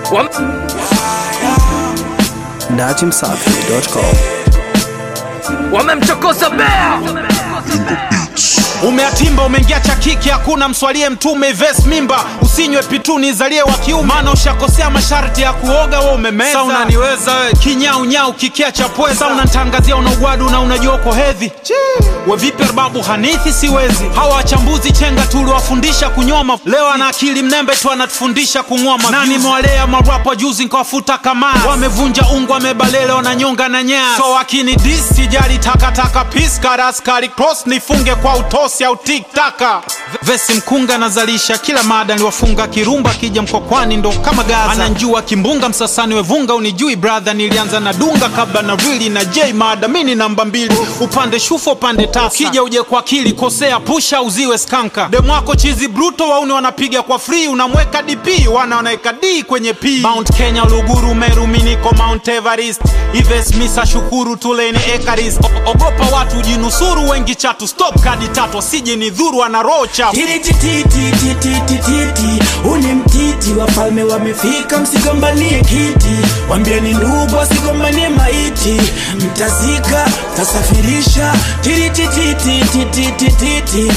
Wam- Datimsafi.com. Wamemchokoza bea umeatimba umeingia cha kiki hakuna mswalie mtume ves mimba usinywe pituni zalie wa kiume maana ushakosea masharti ya kuoga we umemeza Sa unaniweza we kinyaunyau kikia cha pweza Sa unantangazia una ugwadu na unajua uko hedhi we vipi babu hanithi siwezi hawa wachambuzi chenga tuliwafundisha kunyoma leo ana akili mnembe tu anatufundisha kung'oma nani mwalea marapa juzi nkawafuta kamaa wamevunja ungu wamebalele wananyonga na nyaya so wakini dis sijali takataka piskaraskari cross nifunge kwa utosi au tiktaka vesi mkunga nazalisha kila mada niwafunga kirumba kija mkokwani ndo kama gaza ananjua kimbunga msasani wevunga unijui brother nilianza na dunga kabla na rili na j mada mini namba mbili upande shufo upande tasa ukija uje kwa akili kosea pusha uziwe skanka demwako chizi bruto wauni wanapiga kwa free unamweka dp wana wanaweka d kwenye p mount kenya luguru meru miniko mount everest ives misa shukuru tuleni ekaris O- ogopa watu jinusuru wengi chatu stop kadi tatu asije ni dhuru ana roho chafu titititititititi uni mtiti wafalme wamefika msigombanie kiti wambieni ndugu wasigombanie maiti mtazika tasafirisha titititititititi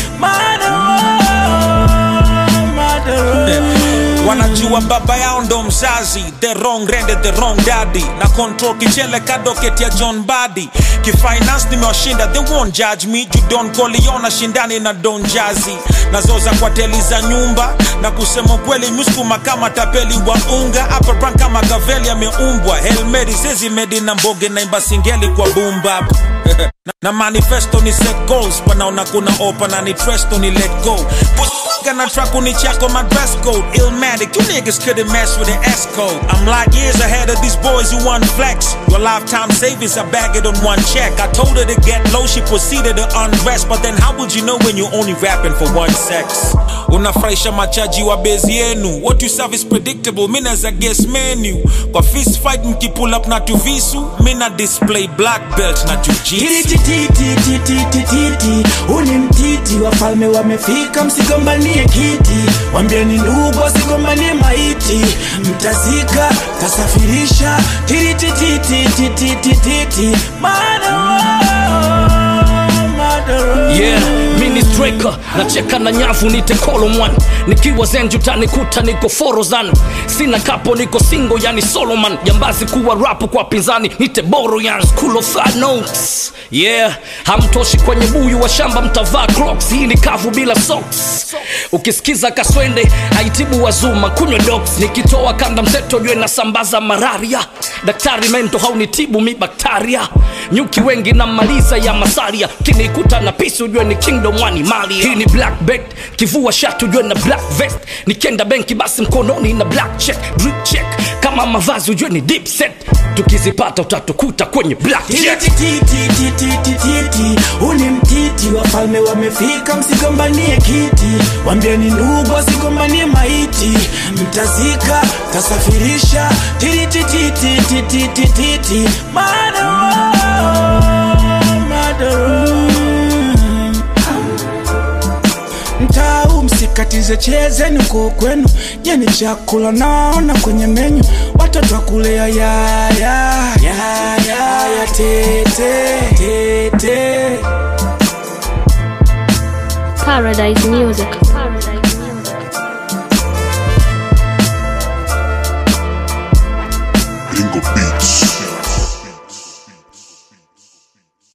wanajua baba yao ndo mzazi the wrong rende the wrong daddy na control kichele kadoket ya john badi kifinance nimewashinda they won't judge me judon koliona shindani na don jazi nazoza kwa teli za nyumba na kusema ukweli muskuma kama tapeli wa unga hapa brand kama gaveli ameumbwa helmeri zezimedi na mboge naimba singeli kwa bumba na, na manifesto ni set goals wanaona kuna opa na ni tresto ni let go Pussy na track ni chako my dress code Illmatic, you niggas couldn't mess with the S code I'm like years ahead of these boys who want flex Your lifetime savings, I bag it on one check I told her to get low, she proceeded to undress But then how would you know when you're only rapping for one sex? Unafurahisha machaji wa bezi yenu What you serve is predictable, mina za guess menu Kwa fist fight mkipull up na tuvisu Mina display black belt na jujitsu titititititititi uni mtiti wafalme wamefika msigombanie kiti wambieni ndugu wasigombanie maiti mtazika tasafirisha titititititititi yeah mini striker nacheka na nyavu nite kolomwan nikiwa zenju tanikuta niko forozan sina kapo niko singo yani soloman jambazi kuwa rapu kwa pinzani nite boro yan school of third notes yeah hamtoshi kwenye buyu wa shamba mtavaa crocs hii ni kavu bila socks ukisikiza kaswende haitibu wazuma kunywa dox nikitoa kanda mseto jue nasambaza malaria daktari mento haunitibu mi baktaria nyuki wengi na maliza ya masaria kinikuta na pisi ujue ni kingdom wani mali hii ni black bet kivua shati ujue na black vest nikienda benki basi mkononi na black check drip check kama mavazi ujue ni deep set tukizipata utatukuta kwenye black check tititititititi uni mtiti wafalme wamefika msigombanie kiti wambieni ndugu wasigombanie maiti mtazika tasafirisha titititititititi mtau msikatize chezeni uko kwenu jeni chakula naona kwenye menyu watoto wakulea yaya yaya yaya tete tete Paradise Music.